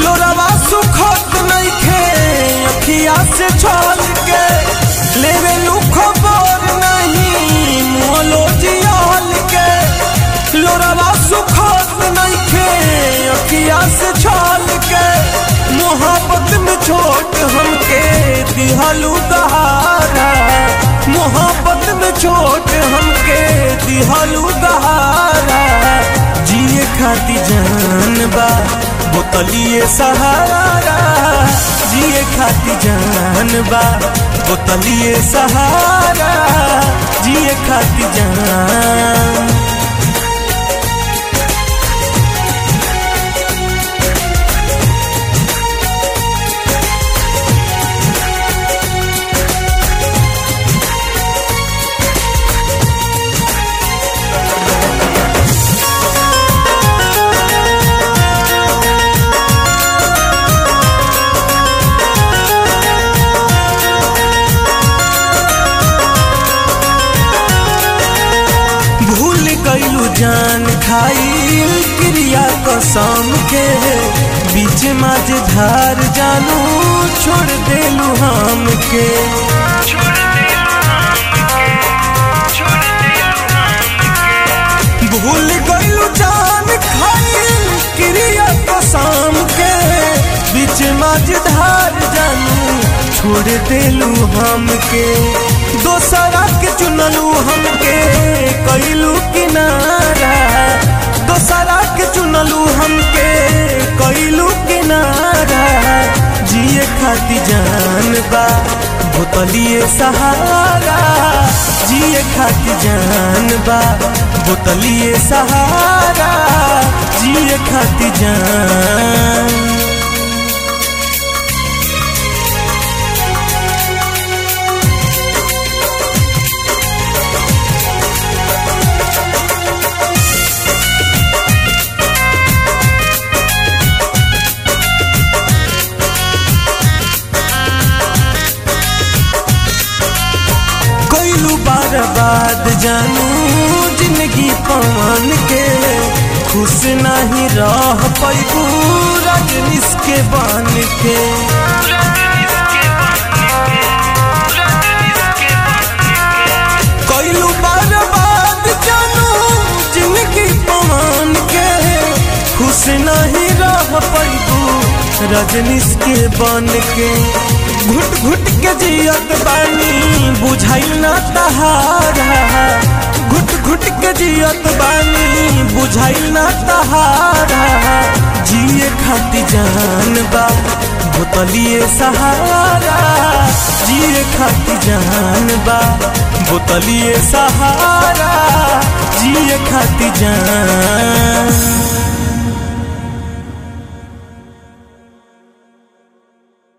लोरवा सुखत नइखे अखिया से छल के लेवे लू खबर नहीं मोलो जियाल के लोरवा सुखत नइखे अखिया से छल के मोहब्बत में छोट हमके दिहलू दहारा मोहब्बत में छोट हमके दिहलू दहारा जिए खाती जान बा बोतलिए सहारा जिए खाती जान बा बोतलिए सहारा जिए खाती जान भूल गईलू जान खाइल क्रिया कसम के बीच माझ धार जानू छोड़ देलू हम के भूल गईलू जान खाइल क्रिया कसम के बीच माझ धार जानू छोड़ देलू हम के दोसरा के चुनलू हमके कैलू किनारा दोसरा के चुनलू हमके कैलू किनारा जिए खाती जान बा बोतलिए सहारा जिए खाती जान बा बोतलिए सहारा जिए खाती जान कैलू बर्बाद जानू जिंदगी पवन के खुश नहीं रह पैबू रजनीश के बन के कैलू बर्बाद जानू जिंदगी पवन के खुश नहीं रह पैबू रजनीश के बन के घुट घुट के जियत बानी बुझाइल ना तहारा घुट घुट के जियत बानी बुझाइल ना तहारा जिए खाती जान बा बोतलिए सहारा जिए खाती जान बा बोतलिए सहारा जिए खाती जान